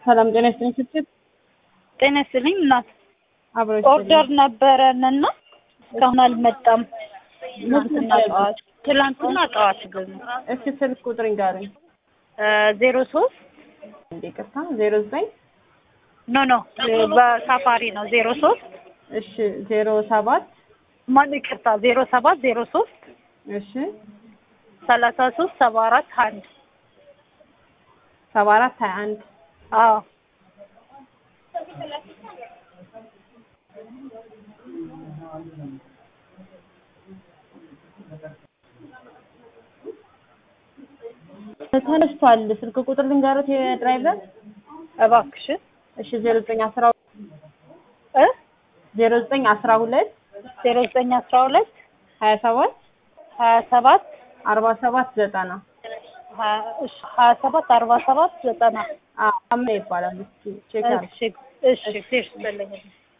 ሰላም ጤና ይስጥልኝ ስትል ጤና ይስጥልኝ እናት አብሮ ኦርደር ነበረን እና እስካሁን አልመጣም። ትናንትና ጠዋት ትላንትና ጠዋት ግን እስኪ ስልክ ቁጥር ንገሩኝ። ዜሮ ሶስት እንዴ ቅርታ ዜሮ ዘጠኝ ኖ ኖ በሳፋሪ ነው ዜሮ ሶስት እሺ ዜሮ ሰባት ማን ይቅርታ ዜሮ ሰባት ዜሮ ሶስት እሺ ሰላሳ ሶስት ሰባ አራት አንድ ሰባ አራት ሀያ አንድ አዎ ተነስቷል። ስልክ ቁጥር ልንገሩት የድራይቨር እባክሽ እሺ ዜሮ ዘጠኝ አስራ እ ዜሮ ዘጠኝ አስራ ሁለት ዜሮ ዘጠኝ አስራ ሁለት ሀያ ሰባት ሀያ ሰባት አርባ ሰባት ዘጠና ሀያ ሰባት አርባ ሰባት ዘጠና አምና ይባላል። እስኪ ቼክ አድርግ። እሺ እሺ እሺ